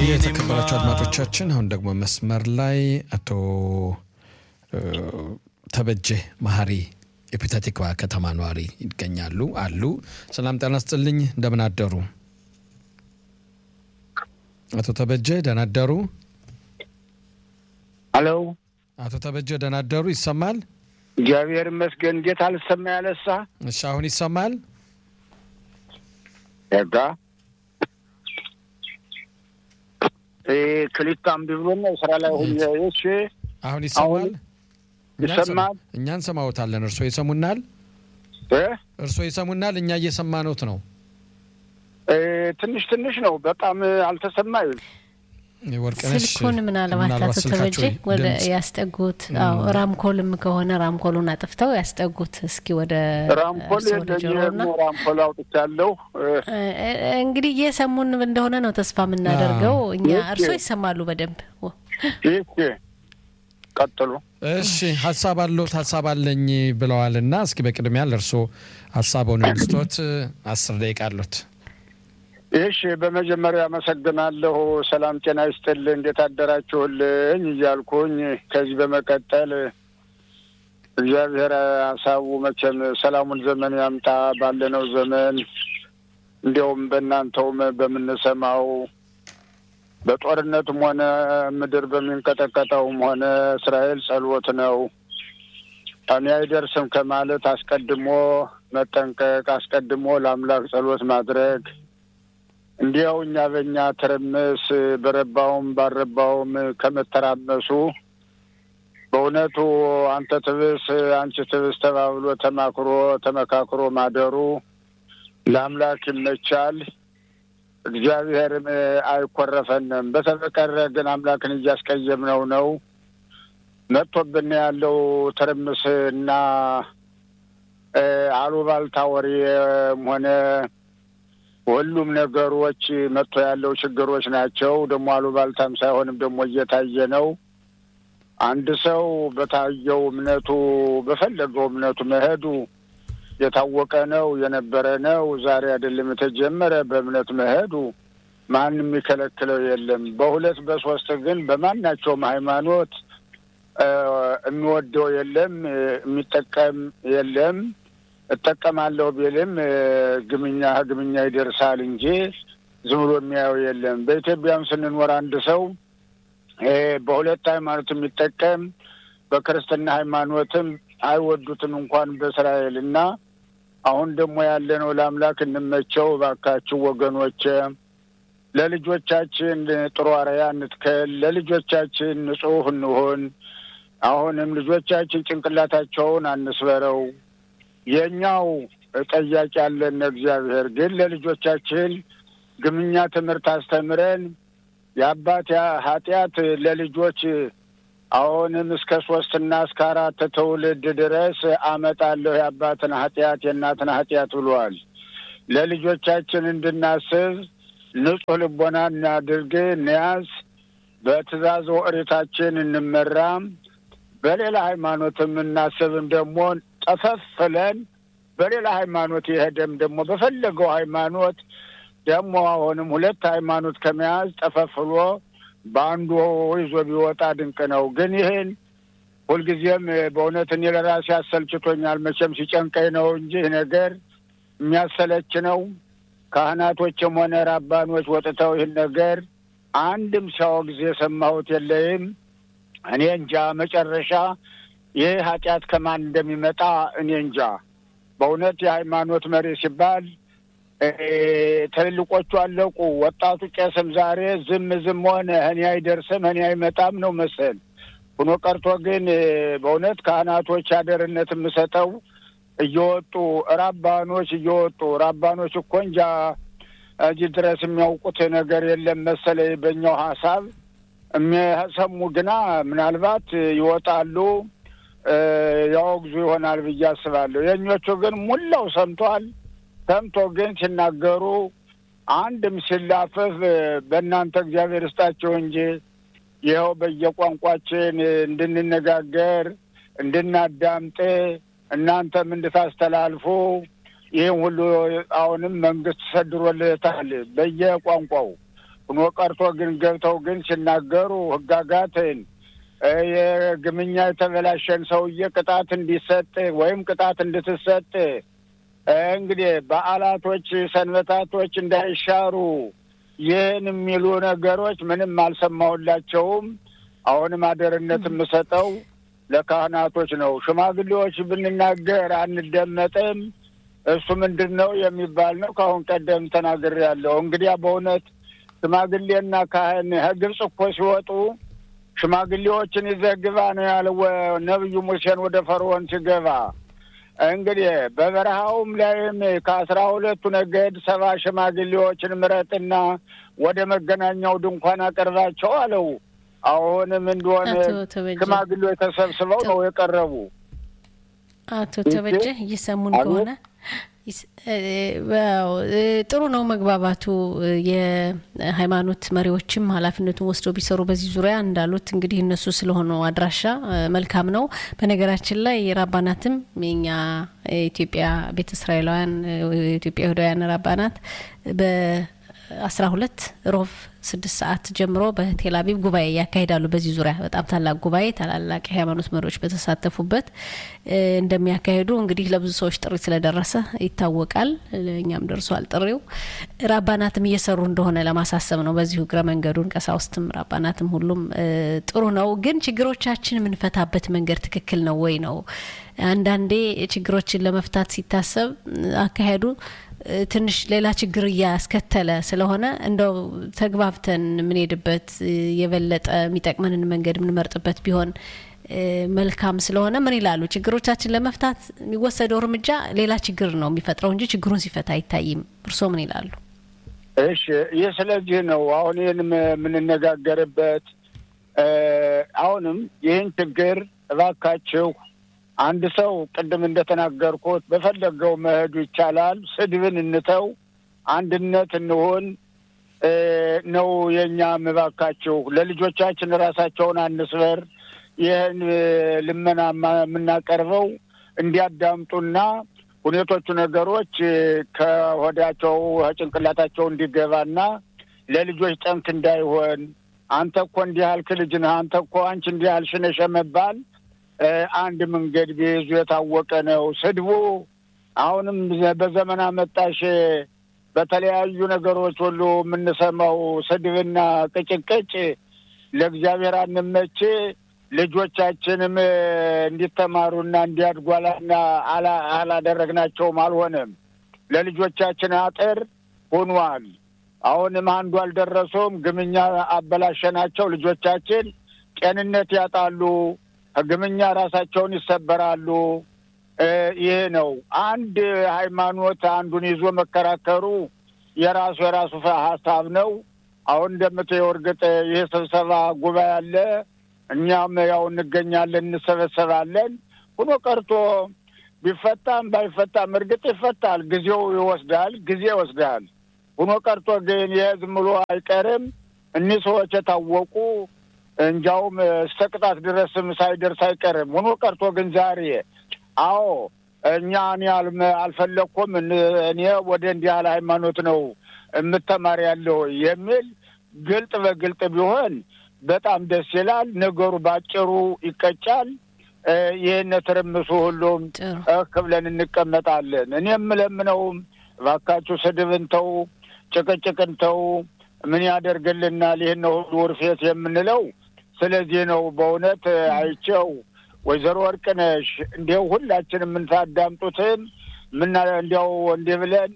የተከበራቸው አድማጮቻችን አሁን ደግሞ መስመር ላይ አቶ ተበጀ መሀሪ የፔታቲክባ ከተማ ነዋሪ ይገኛሉ አሉ። ሰላም ጤና ይስጥልኝ፣ እንደምን አደሩ? አቶ ተበጀ ደህና አደሩ? ሄሎ አቶ ተበጀ ደህና አደሩ? ይሰማል? እግዚአብሔር ይመስገን። እንዴት አልሰማ ያለሳ? እሺ፣ አሁን ይሰማል? ጋ ክሊፕ አምቢ ብሎ ነው ስራ ላይ ሁኜ። እሺ አሁን ይሰማል? ይሰማል? እኛ እንሰማዎታለን። እርሶ ይሰሙናል? እ እርሶ ይሰሙናል? እኛ እየሰማኖት ነው። እ ትንሽ ትንሽ ነው፣ በጣም አልተሰማኝም። ወርቅነሽ ስልኩን ምናልባት አቶ ተበጀ ወደ ያስጠጉት። አዎ ራምኮልም ከሆነ ራምኮሉን አጥፍተው ያስጠጉት እስኪ ወደ ራምፖል እርስዎ ወደ ጆሮና የለኝም፣ ራምፖል አውጥቻለሁ። እ እንግዲህ እየሰሙን እንደሆነ ነው ተስፋ የምናደርገው እኛ። እሺ። እርስዎ ይሰማሉ በደንብ ይህ ቀጥሉ። እሺ ሀሳብ አለዎት? ሀሳብ አለኝ ብለዋል እና እስኪ በቅድሚያ ለእርሶ ሀሳቡን እንስቶት አስር ደቂቃ አሉት። እሺ በመጀመሪያ አመሰግናለሁ። ሰላም ጤና ይስጥል፣ እንዴት አደራችሁልኝ እያልኩኝ ከዚህ በመቀጠል እግዚአብሔር ሀሳቡ መቼም ሰላሙን ዘመን ያምጣ ባለነው ዘመን እንዲያውም በእናንተውም በምንሰማው በጦርነትም ሆነ ምድር በሚንቀጠቀጠውም ሆነ እስራኤል ጸሎት ነው። እኔ አይደርስም ከማለት አስቀድሞ መጠንቀቅ፣ አስቀድሞ ለአምላክ ጸሎት ማድረግ እንዲያው እኛ በእኛ ትርምስ በረባውም ባልረባውም ከመተራመሱ በእውነቱ አንተ ትብስ አንቺ ትብስ ተባብሎ ተማክሮ ተመካክሮ ማደሩ ለአምላክ ይመቻል። እግዚአብሔርም አይኮረፈንም። በተበቀረ ግን አምላክን እያስቀየምነው ነው። መጥቶብን ያለው ትርምስ እና እ አሉባልታ ወሬም ሆነ ሁሉም ነገሮች መጥቶ ያለው ችግሮች ናቸው። ደግሞ አሉባልታም ሳይሆንም ደግሞ እየታየ ነው። አንድ ሰው በታየው እምነቱ በፈለገው እምነቱ መሄዱ የታወቀ ነው፣ የነበረ ነው። ዛሬ አይደለም የተጀመረ። በእምነት መሄዱ ማንም የሚከለክለው የለም። በሁለት በሶስት ግን በማናቸውም ሃይማኖት እ የሚወደው የለም፣ የሚጠቀም የለም። እጠቀማለሁ ቢልም እ ግምኛ ግምኛ ይደርሳል እንጂ ዝም ብሎ የሚያየው የለም። በኢትዮጵያም ስንኖር አንድ ሰው እ በሁለት ሃይማኖት የሚጠቀም በክርስትና ሃይማኖትም አይወዱትም እንኳን በእስራኤል እና አሁን ደግሞ ያለነው ለአምላክ እንመቸው እባካችሁ ወገኖች፣ ለልጆቻችን ጥሩ አርአያ እንትከል፣ ለልጆቻችን ንጹሕ እንሆን። አሁንም ልጆቻችን ጭንቅላታቸውን አንስበረው። የእኛው ጠያቂ ያለን እግዚአብሔር ግን ለልጆቻችን ግምኛ ትምህርት አስተምረን የአባት ኃጢአት ለልጆች አሁንም እስከ ሶስትና እስከ አራት ትውልድ ድረስ አመጣለሁ የአባትን ኃጢአት የእናትን ኃጢአት ብሏል። ለልጆቻችን እንድናስብ ንጹሕ ልቦና እናድርግ፣ እንያዝ። በትእዛዝ ኦሪታችን እንመራም። በሌላ ሃይማኖትም እናስብም ደግሞ ጠፈፍለን በሌላ ሃይማኖት የሄደም ደግሞ በፈለገው ሃይማኖት ደግሞ አሁንም ሁለት ሃይማኖት ከመያዝ ጠፈፍሎ በአንዱ ይዞ ቢወጣ ድንቅ ነው። ግን ይህን ሁልጊዜም በእውነት እኔ ለራሴ አሰልችቶኛል። መቼም ሲጨንቀኝ ነው እንጂ ይህ ነገር የሚያሰለች ነው። ካህናቶችም ሆነ ራባኖች ወጥተው ይህን ነገር አንድም ሲያወግዝ የሰማሁት የለይም። እኔ እንጃ መጨረሻ ይህ ኃጢአት ከማን እንደሚመጣ እኔ እንጃ። በእውነት የሃይማኖት መሪ ሲባል እ ትልልቆቹ አለቁ። ወጣቱ ቄስም ዛሬ ዝም ዝም ሆነ። እኔ አይደርስም እኔ አይመጣም ነው መሰል ሆኖ ቀርቶ ግን እ በእውነት ካህናቶች አደርነት የምሰጠው እየወጡ ራባኖች እየወጡ ራባኖች እኮ እንጃ እዚህ ድረስ የሚያውቁት ነገር የለም መሰለኝ በእኛው ሀሳብ የሚሰሙ ግና ምናልባት ይወጣሉ እ ያወግዙ ይሆናል ብዬ አስባለሁ። የእኞቹ ግን ሙላው ሰምቷል። ሰምቶ ግን ሲናገሩ አንድም ሲላፈፍ በእናንተ እግዚአብሔር ይስጣቸው እንጂ ይኸው በየቋንቋችን እንድንነጋገር እንድናዳምጥ እናንተም እንድታስተላልፉ ይህም ሁሉ አሁንም መንግስት ሰድሮልታል በየቋንቋው ሁኖ ቀርቶ ግን ገብተው ግን ሲናገሩ ህጋጋትን የግምኛ የተበላሸን ሰውዬ ቅጣት እንዲሰጥ ወይም ቅጣት እንድትሰጥ እንግዲህ በዓላቶች፣ ሰንበታቶች እንዳይሻሩ ይህን የሚሉ ነገሮች ምንም አልሰማሁላቸውም። አሁንም አደርነት የምሰጠው ለካህናቶች ነው። ሽማግሌዎች ብንናገር አንደመጥም። እሱ ምንድን ነው የሚባል ነው። ከአሁን ቀደም ተናግሬያለሁ። እንግዲያ በእውነት ሽማግሌና ካህን ከግብፅ እኮ ሲወጡ ሽማግሌዎችን ይዘህ ግባ ነው ያለው ነቢዩ ሙሴን ወደ ፈርዖን ሲገባ። እንግዲህ በበረሃውም ላይም ከአስራ ሁለቱ ነገድ ሰባ ሽማግሌዎችን ምረጥና ወደ መገናኛው ድንኳን አቀርባቸው አለው። አሁንም እንደሆነ ሽማግሌዎች ተሰብስበው ነው የቀረቡ። አቶ ተበጀ እየሰሙን ከሆነ ጥሩ ነው መግባባቱ። የሃይማኖት መሪዎችም ኃላፊነቱን ወስደው ቢሰሩ በዚህ ዙሪያ እንዳሉት እንግዲህ እነሱ ስለሆነው አድራሻ መልካም ነው። በነገራችን ላይ ራባናትም የኛ የኢትዮጵያ ቤተ እስራኤላውያን የኢትዮጵያ ይሁዳውያን ራባናት በአስራ ሁለት ሮብ ስድስት ሰዓት ጀምሮ በቴል አቪቭ ጉባኤ ያካሂዳሉ። በዚህ ዙሪያ በጣም ታላቅ ጉባኤ ታላላቅ የሃይማኖት መሪዎች በተሳተፉበት እንደሚያካሂዱ እንግዲህ ለብዙ ሰዎች ጥሪ ስለደረሰ ይታወቃል። እኛም ደርሷል ጥሪው። ራባናትም እየሰሩ እንደሆነ ለማሳሰብ ነው። በዚሁ እግረ መንገዱን ቀሳውስትም ራባናትም ሁሉም ጥሩ ነው። ግን ችግሮቻችን የምንፈታበት መንገድ ትክክል ነው ወይ ነው? አንዳንዴ ችግሮችን ለመፍታት ሲታሰብ አካሄዱ ትንሽ ሌላ ችግር እያስከተለ ስለሆነ እንደው ተግባብተን የምንሄድበት የበለጠ የሚጠቅመንን መንገድ የምንመርጥበት ቢሆን መልካም ስለሆነ ምን ይላሉ? ችግሮቻችን ለመፍታት የሚወሰደው እርምጃ ሌላ ችግር ነው የሚፈጥረው እንጂ ችግሩን ሲፈታ አይታይም። እርስዎ ምን ይላሉ? እሺ፣ ይህ ስለዚህ ነው አሁን ይህን የምንነጋገርበት። አሁንም ይህን ችግር እባካችሁ አንድ ሰው ቅድም እንደተናገርኩት በፈለገው መሄዱ ይቻላል። ስድብን እንተው፣ አንድነት እንሆን ነው የእኛ እባካችሁ። ለልጆቻችን ራሳቸውን አንስበር። ይህን ልመና የምናቀርበው እንዲያዳምጡና ሁኔቶቹ ነገሮች ከሆዳቸው ከጭንቅላታቸው እንዲገባና ለልጆች ጠንክ እንዳይሆን አንተ እኮ እንዲህ ያልክ ልጅ ነህ፣ አንተ እኮ አንቺ እንዲህ ያልሽ ነሽ መባል አንድ መንገድ ቢይዙ የታወቀ ነው። ስድቡ አሁንም በዘመን አመጣሽ በተለያዩ ነገሮች ሁሉ የምንሰማው ስድብና ቅጭቅጭ ለእግዚአብሔር አንመች። ልጆቻችንም እንዲተማሩና እንዲያድጓላና አላደረግናቸውም፣ አልሆነም። ለልጆቻችን አጥር ሆኗል። አሁንም አንዱ አልደረሱም። ግምኛ አበላሸናቸው። ልጆቻችን ጤንነት ያጣሉ። ግምኛ ራሳቸውን ይሰበራሉ። ይህ ነው አንድ ሃይማኖት አንዱን ይዞ መከራከሩ የራሱ የራሱ ሀሳብ ነው። አሁን እንደምትየው እርግጥ ይህ ስብሰባ ጉባኤ አለ። እኛም ያው እንገኛለን፣ እንሰበሰባለን። ሁኖ ቀርቶ ቢፈታም ባይፈታም እርግጥ ይፈታል። ጊዜው ይወስዳል፣ ጊዜ ይወስዳል። ሁኖ ቀርቶ ግን ይህ ዝም ብሎ አይቀርም። እኒህ ሰዎች የታወቁ እንጃውም እስከ ቅጣት ድረስም ሳይደርስ አይቀርም። ሆኖ ቀርቶ ግን ዛሬ አዎ እኛ እኔ አልፈለግኩም እኔ ወደ እንዲህ ያለ ሃይማኖት ነው የምተማር ያለው የሚል ግልጥ በግልጥ ቢሆን በጣም ደስ ይላል። ነገሩ ባጭሩ ይቀጫል። ይህን ትርምሱ ሁሉም እህ ብለን እንቀመጣለን። እኔ የምለምነውም እባካችሁ ስድብን ተው፣ ጭቅጭቅን ተው። ምን ያደርግልናል? ይህን ሁሉ ውርፌት የምንለው ስለዚህ ነው። በእውነት አይቸው ወይዘሮ ወርቅነሽ እንዲያው ሁላችን የምንታዳምጡትን ምና እንዲያው እንዲህ ብለን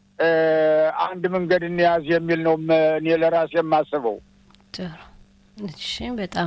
አንድ መንገድ እንያዝ የሚል ነው እኔ ለራሴ የማስበው። ጥሩ እሺ፣ በጣም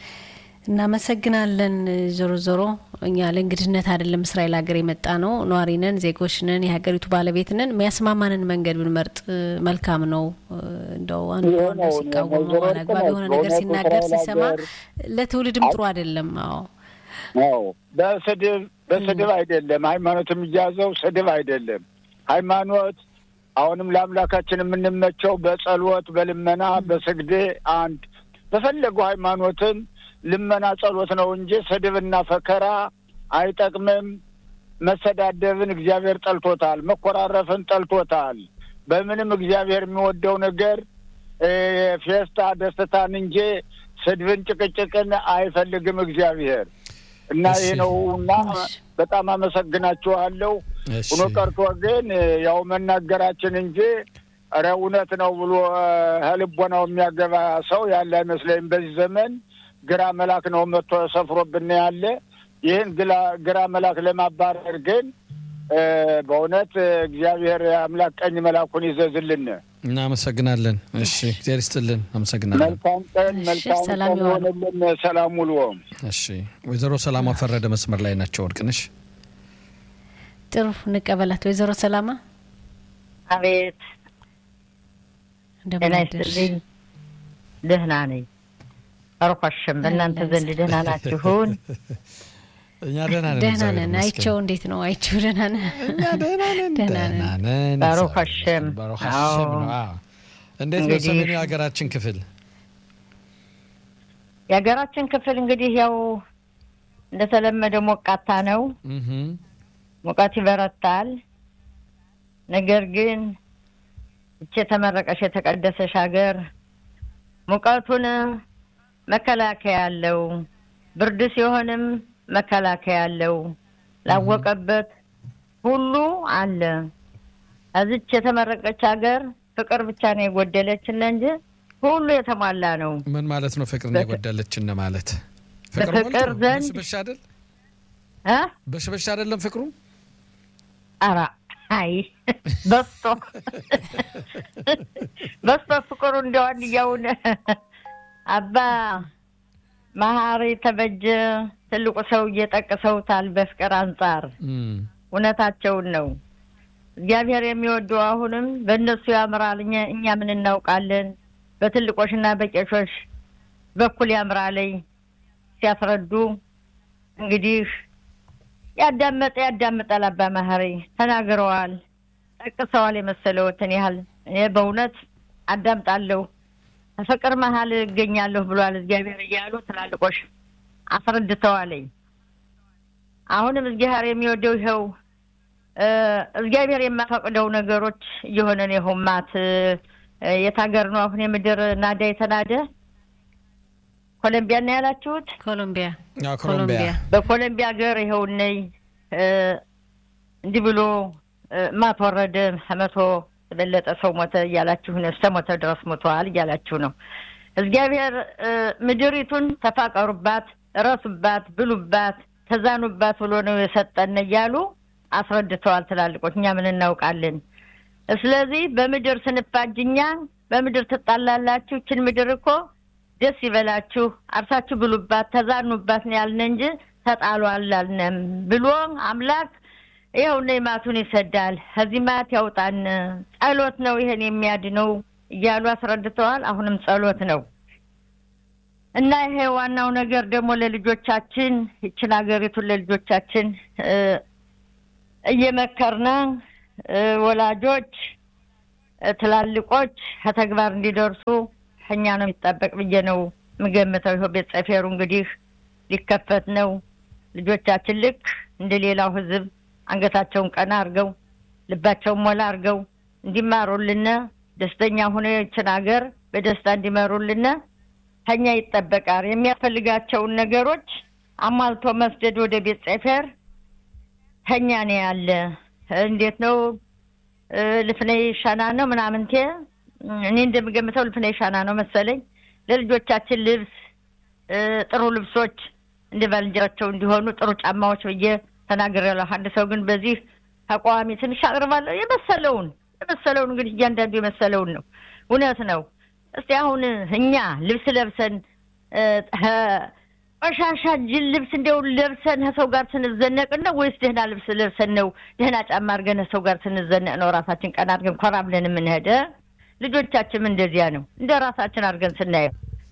እናመሰግናለን። ዞሮ ዞሮ እኛ ለእንግድነት አይደለም እስራኤል ሀገር የመጣ ነው። ነዋሪ ነን፣ ዜጎች ነን፣ የሀገሪቱ ባለቤት ነን። የሚያስማማንን መንገድ ብንመርጥ መልካም ነው። እንደው አንዱ ከአንዱ ሲቃወሙ አላግባብ የሆነ ነገር ሲናገር ሲሰማ ለትውልድም ጥሩ አይደለም። አዎ አዎ፣ በስድብ በስድብ አይደለም ሃይማኖት የሚያዘው ስድብ አይደለም። ሃይማኖት አሁንም ለአምላካችን የምንመቸው በጸሎት በልመና በስግዴ አንድ በፈለገው ሃይማኖትን ልመና ጸሎት ነው እንጂ ስድብና ፈከራ አይጠቅምም። መሰዳደብን እግዚአብሔር ጠልቶታል። መኮራረፍን ጠልቶታል። በምንም እግዚአብሔር የሚወደው ነገር ፌስታ ደስታን እንጂ ስድብን፣ ጭቅጭቅን አይፈልግም እግዚአብሔር እና ይህ ነው እና በጣም አመሰግናችኋለሁ። ሁኖ ቀርቶ ግን ያው መናገራችን እንጂ ኧረ እውነት ነው ብሎ ህልቦናው የሚያገባ ሰው ያለ አይመስለኝም። በዚህ ዘመን ግራ መላክ ነው መጥቶ ሰፍሮብን ያለ። ይህን ግራ መላክ ለማባረር ግን በእውነት እግዚአብሔር አምላክ ቀኝ መላኩን ይዘዝልን። እናመሰግናለን። እሺ እግዚአብሔር ይስጥልን። አመሰግናለን። መልካም ቀን፣ መልካም ቀን ሆንልን። ሰላም ውሎ። እሺ ወይዘሮ ሰላማ ፈረደ መስመር ላይ ናቸው። ወርቅነሽ ጥሩ እንቀበላት። ወይዘሮ ሰላማ አቤት ጤና ይስጥልኝ። ደህና ነኝ። አርኳሽም በእናንተ ዘንድ ደህና ናችሁን? እኛ ደህና ነን። ደህና ነን። አይቸው እንዴት ነው? አይቸው ደህና ነን። እኛ ደህና ነን። ደህና ነን። ባሩክ ሀሸም ባሩክ ሀሸም ነው። እንዴት ነው ሰሜኑ የሀገራችን ክፍል? የሀገራችን ክፍል እንግዲህ ያው እንደተለመደ ሞቃታ ነው። ሙቀት ይበረታል። ነገር ግን እች የተመረቀሽ የተቀደሰሽ ሀገር ሙቀቱን መከላከያ አለው፣ ብርድ ሲሆንም መከላከያ አለው። ላወቀበት ሁሉ አለ። እዚች የተመረቀች ሀገር ፍቅር ብቻ ነው የጎደለችን እንጂ ሁሉ የተሟላ ነው። ምን ማለት ነው? ፍቅር ነው የጎደለችን ማለት በፍቅር ዘንድ በሽበሽ አይደል? እ በሽበሽ አይደለም ፍቅሩ ኧረ አይ በስቶ በስቶ ፍቅሩ እንዲያው አንድያውን አባ መሀሪ ተበጀ ትልቁ ሰው እየጠቅሰውታል። በፍቅር አንጻር እውነታቸውን ነው። እግዚአብሔር የሚወደው አሁንም በእነሱ ያምራል። እኛ ምን እናውቃለን? በትልቆችና በቄሾች በኩል ያምራለኝ ሲያስረዱ እንግዲህ ያዳመጠ ያዳምጣል። አባ መሀሪ ተናግረዋል፣ ጠቅሰዋል። የመሰለዎትን ያህል እኔ በእውነት አዳምጣለሁ። ፍቅር መሀል እገኛለሁ ብሏል እግዚአብሔር እያሉ ትላልቆች አስረድተዋለኝ። አሁንም እግዚአብሔር የሚወደው ይኸው እግዚአብሔር የማፈቅደው ነገሮች እየሆነ ነው። የሆማት የት ሀገር ነው አሁን የምድር ናዳ የተናደ ኮሎምቢያ ነው ያላችሁት? ኮሎምቢያ ኮሎምቢያ በኮሎምቢያ ሀገር ይኸው ነይ እንዲህ ብሎ ማት ወረደ መቶ የበለጠ ሰው ሞተ እያላችሁ ነው። እስከ ሞተ ድረስ ሞተዋል እያላችሁ ነው። እግዚአብሔር ምድሪቱን ተፋቀሩባት፣ እረሱባት፣ ብሉባት፣ ተዛኑባት ብሎ ነው የሰጠን እያሉ አስረድተዋል ትላልቆች። እኛ ምን እናውቃለን? ስለዚህ በምድር ስንፋጅ እኛ በምድር ትጣላላችሁ። ይችን ምድር እኮ ደስ ይበላችሁ፣ አርሳችሁ ብሉባት፣ ተዛኑባት ነው ያልን እንጂ ተጣሉ አላልንም ብሎ አምላክ ይኸው እነ ማቱን ይሰዳል። ከዚህ ማት ያውጣን። ጸሎት ነው ይሄን የሚያድነው እያሉ አስረድተዋል። አሁንም ጸሎት ነው እና ይሄ ዋናው ነገር ደግሞ ለልጆቻችን ይችን ሀገሪቱን ለልጆቻችን እየመከርነ ወላጆች፣ ትላልቆች ከተግባር እንዲደርሱ ከኛ ነው የሚጠበቅ ብዬ ነው የምገምተው። ይኸው ቤት ጸፌሩ እንግዲህ ሊከፈት ነው። ልጆቻችን ልክ እንደ ሌላው ሕዝብ አንገታቸውን ቀና አድርገው ልባቸውን ሞላ አድርገው እንዲማሩልን ደስተኛ ሆነ ይችን ሀገር በደስታ እንዲመሩልን ከኛ ይጠበቃል። የሚያስፈልጋቸውን ነገሮች አሟልቶ መስደድ ወደ ቤት ጸፌር ከኛ ነው ያለ። እንዴት ነው ልፍኔ ሻና ነው ምናምንቴ እኔ እንደምገምተው ልፍኔ ሻና ነው መሰለኝ። ለልጆቻችን ልብስ ጥሩ ልብሶች እንደ ባልንጀራቸው እንዲሆኑ ጥሩ ጫማዎች ብዬ ተናግሬያለሁ። አንድ ሰው ግን በዚህ ተቃዋሚ ትንሽ አቅርባለሁ። የመሰለውን የመሰለውን እንግዲህ እያንዳንዱ የመሰለውን ነው። እውነት ነው። እስቲ አሁን እኛ ልብስ ለብሰን ቆሻሻ ጅል ልብስ እንደው ለብሰን ከሰው ጋር ስንዘነቅ ነው ወይስ ደህና ልብስ ለብሰን ነው ደህና ጫማ አድርገን ከሰው ጋር ስንዘነቅ ነው ራሳችን ቀና አድርገን ኮራ ብለን የምንሄደ? ልጆቻችንም እንደዚያ ነው። እንደ ራሳችን አድርገን ስናየው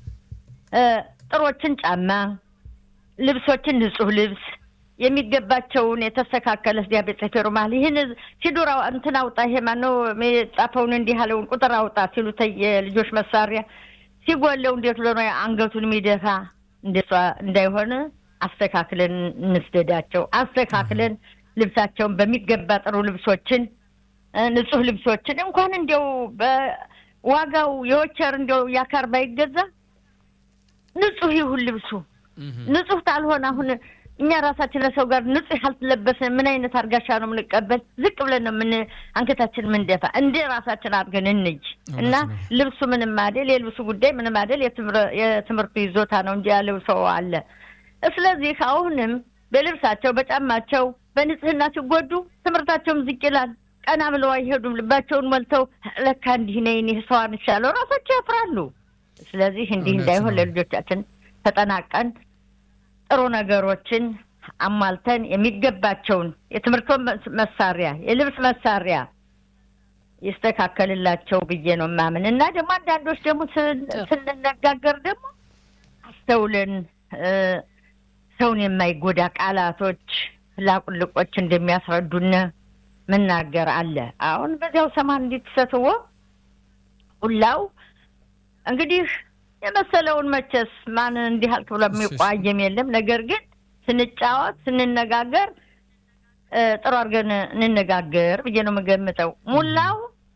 ጥሮችን ጫማ ልብሶችን ንጹህ ልብስ የሚገባቸውን የተስተካከለ ስዲያ ቤት ጸፌሩ መሀል ይህን ሲዱራ እንትን አውጣ ይሄ ማነው የጻፈውን እንዲህ ያለውን ቁጥር አውጣ ሲሉት የልጆች መሳሪያ ሲጎለው እንዴት ብሎ ነው አንገቱን የሚደፋ እንደሷ እንዳይሆን አስተካክለን እንስደዳቸው። አስተካክለን ልብሳቸውን በሚገባ ጥሩ ልብሶችን ንጹህ ልብሶችን እንኳን እንዲያው ዋጋው የወቸር እንደው ያካር ባይገዛ ንጹህ ይሁን ልብሱ። ንጹህ ካልሆነ አሁን እኛ ራሳችን ለሰው ጋር ንጹህ ያልተለበስን ምን አይነት አርጋሻ ነው የምንቀበል? ዝቅ ብለን ነው ምን አንገታችን ምንደፋ። እንደ ራሳችን አድርገን እንጅ እና ልብሱ ምንም አይደል፣ የልብሱ ጉዳይ ምንም አይደል፣ የትምህርቱ ይዞታ ነው እንጂ ያለው ሰው አለ። ስለዚህ አሁንም በልብሳቸው በጫማቸው በንጽህና ሲጎዱ ትምህርታቸውም ዝቅ ይላል። ቀና ብለው አይሄዱም። ልባቸውን ሞልተው ለካ እንዲህ ነኝ እኔ ሰው አንሻለሁ ራሳቸው ያፍራሉ። ስለዚህ እንዲህ እንዳይሆን ለልጆቻችን ተጠናቀን ጥሩ ነገሮችን አሟልተን የሚገባቸውን የትምህርት መሳሪያ፣ የልብስ መሳሪያ ይስተካከልላቸው ብዬ ነው የማምን እና ደግሞ አንዳንዶች ደግሞ ስንነጋገር ደግሞ አስተውለን ሰውን የማይጎዳ ቃላቶች ላቁልቆች እንደሚያስረዱን መናገር አለ። አሁን በዚያው ሰማን እንዲትሰትዎ ሁላው እንግዲህ የመሰለውን መቼስ ማን እንዲህ አልክ ብሎ የሚቋየም የለም። ነገር ግን ስንጫወት ስንነጋገር ጥሩ አድርገን እንነጋገር ብዬ ነው የምገምተው። ሙላው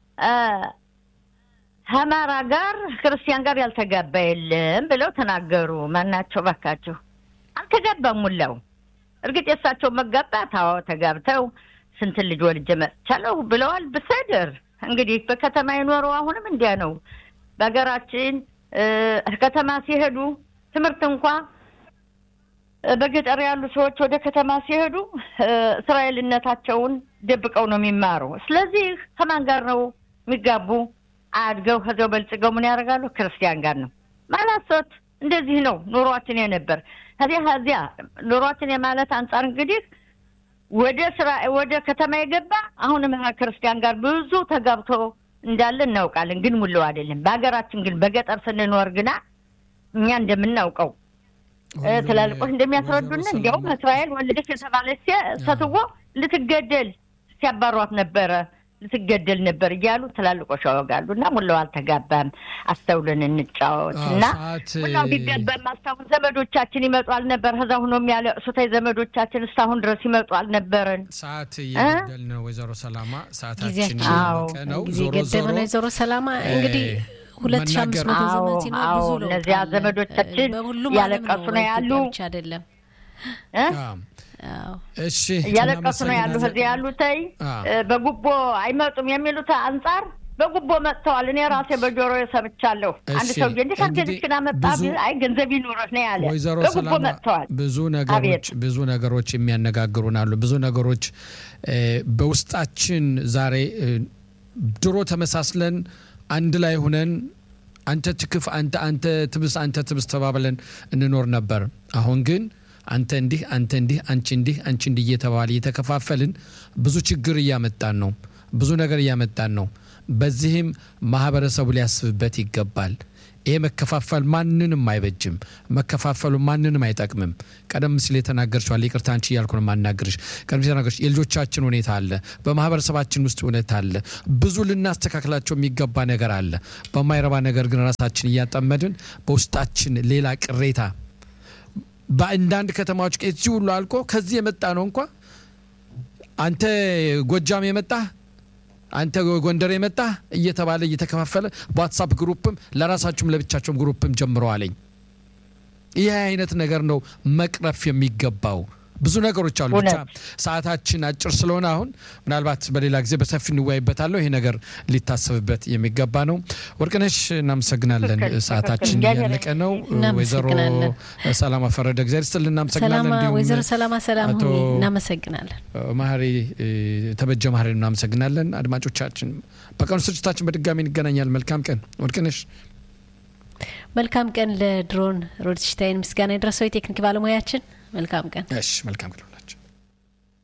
ከአማራ ጋር ክርስቲያን ጋር ያልተጋባ የለም ብለው ተናገሩ። ማናቸው ባካቸው? አልተጋባም ሙላው። እርግጥ የእሳቸው መጋባት አዎ ተጋብተው ስንት ልጅ ወልጄ መጥቻለሁ ብለዋል። ብሰድር እንግዲህ በከተማ የኖረው አሁንም እንዲያ ነው። በሀገራችን ከተማ ሲሄዱ ትምህርት እንኳ በገጠር ያሉ ሰዎች ወደ ከተማ ሲሄዱ እስራኤልነታቸውን ደብቀው ነው የሚማሩ። ስለዚህ ከማን ጋር ነው የሚጋቡ? አድገው ከዚያው በልጽገው ምን ያደርጋሉ? ክርስቲያን ጋር ነው ማላሶት። እንደዚህ ነው ኑሯችን የነበር ከዚያ ከዚያ ኑሯችን የማለት አንጻር እንግዲህ ወደ ስራ ወደ ከተማ የገባ አሁንም ክርስቲያን ጋር ብዙ ተጋብቶ እንዳለ እናውቃለን። ግን ሙሉ አይደለም። በሀገራችን ግን በገጠር ስንኖር ግና እኛ እንደምናውቀው ትላልቆች እንደሚያስረዱን እንዲያውም እስራኤል ወለደች የተባለች ሴትዮ ልትገደል ሲያባሯት ነበረ ልትገደል ነበር እያሉ ትላልቆች ያወጋሉ። እና ሙላው አልተጋባም። አስተውለን እንጫወት እና ሙላው ቢጋባም አስታሁን ዘመዶቻችን ይመጡ አልነበር። ከዛ ሁኖ የሚያለቅሱት ዘመዶቻችን እስካሁን ድረስ ይመጡ አልነበረን። ሰዓት እየገደል ነው። ወይዘሮ ሰላማ ሰዓታችን ነው። ጊዜ ገደብ ነው። ወይዘሮ ሰላማ እንግዲህ ሁለት ሺህ አምስት መቶ ዘመን ሲኖር ብዙ ለውጥ እነዚያ ዘመዶቻችን ያለቀሱ ነው ያሉ አይደለም እሺ እያለቀሱ ነው ያሉ ከዚህ ያሉተይ በጉቦ አይመጡም የሚሉት አንጻር በጉቦ መጥተዋል። እኔ ራሴ በጆሮ ሰምቻለሁ። አንድ ሰው እንዴት አርገንችን አመጣ አይ ገንዘብ ይኑረህ ነው ያለ። ወይዘሮ በጉቦ መጥተዋል። ብዙ ነገሮች ብዙ ነገሮች የሚያነጋግሩን አሉ። ብዙ ነገሮች በውስጣችን ዛሬ ድሮ ተመሳስለን አንድ ላይ ሁነን አንተ ትክፍ አንተ አንተ ትብስ አንተ ትብስ ተባብለን እንኖር ነበር። አሁን ግን አንተ እንዲህ አንተ እንዲህ አንቺ እንዲህ አንቺ እንዲህ እየተባለ እየተከፋፈልን ብዙ ችግር እያመጣን ነው። ብዙ ነገር እያመጣን ነው። በዚህም ማህበረሰቡ ሊያስብበት ይገባል። ይሄ መከፋፈል ማንንም አይበጅም። መከፋፈሉ ማንንም አይጠቅምም። ቀደም ሲል የተናገርችዋል። ይቅርታ አንቺ እያልኩ ነው የማናገርሽ። ቀደም ሲል የተናገርሽ የልጆቻችን ሁኔታ አለ፣ በማህበረሰባችን ውስጥ ሁኔታ አለ። ብዙ ልናስተካክላቸው የሚገባ ነገር አለ። በማይረባ ነገር ግን ራሳችን እያጠመድን በውስጣችን ሌላ ቅሬታ በአንዳንድ ከተማዎች ከዚህ ሁሉ አልቆ ከዚህ የመጣ ነው እንኳ አንተ ጎጃም የመጣ አንተ ጎንደር የመጣ እየተባለ እየተከፋፈለ በዋትሳፕ ግሩፕም ለራሳችሁም ለብቻቸውም ግሩፕም ጀምረዋለኝ። ይህ አይነት ነገር ነው መቅረፍ የሚገባው። ብዙ ነገሮች አሉ። ብቻ ሰዓታችን አጭር ስለሆነ አሁን ምናልባት በሌላ ጊዜ በሰፊ እንወያይበታለሁ። ይሄ ነገር ሊታሰብበት የሚገባ ነው። ወርቅነሽ እናመሰግናለን። ሰዓታችን እያለቀ ነው። ወይዘሮ ሰላማ ፈረደ እግዚአብሔር ይስጥልን እናመሰግናለን። እንዲሁም ወይዘሮ ሰላማ ሰላም ሁኚ እናመሰግናለን። ማህሪ ተበጀ ማህሪ እናመሰግናለን። አድማጮቻችን በቀኑ ስርጭታችን በድጋሚ እንገናኛል። መልካም ቀን ወርቅነሽ። መልካም ቀን ለድሮን ሮድሽታይን ምስጋና የደረሰው የቴክኒክ ባለሙያችን መልካም ቀን። እሺ መልካም ቀን።